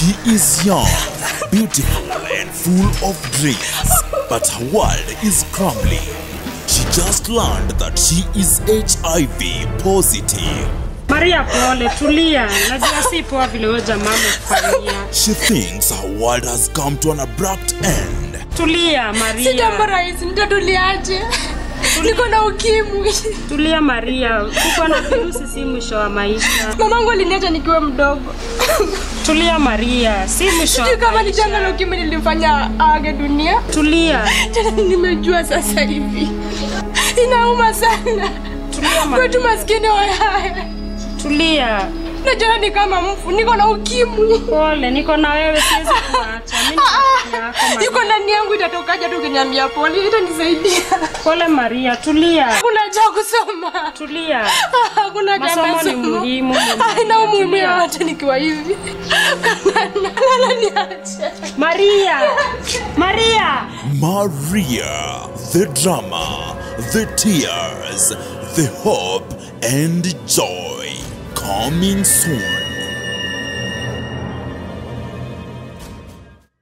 She is young, beautiful, and full of dreams, but her world is crumbling. She just learned that she is HIV positive. Maria, pole, tulia. Najua si poa vile huyo jamaa amekufanyia. She thinks her world has come to an abrupt end. Tulia si jambo Maria, rahisi nitatuliaje niko na ukimwi tulia Maria. Kukuwa na virusi si mwisho wa maisha. mamangu aliniacha nikiwa mdogo Tulia Maria, si mwisho wa sijui kama ni janga la maisha. ukimwi nilimfanya aage dunia Tulia, tena nimejua sasa hivi inauma sana tulia kwetu Maria, maskini wayaya tulia. najona ni kama mfu niko na ukimwi Pole, niko na wewe, siwezi kuacha. Mimi ni rafiki yako iko Maria. ndani yangu itatokaja tu ukiniambia pole itanisaidia Pole Maria, tulia, kuna cha kusoma tulia. hakuna cha Masomo ni masomo. muhimu, ni haina umuhimu tulia. yoyote nikiwa hivi lala niache Maria, Maria. Maria, the drama, the tears, the hope, and joy. Coming soon.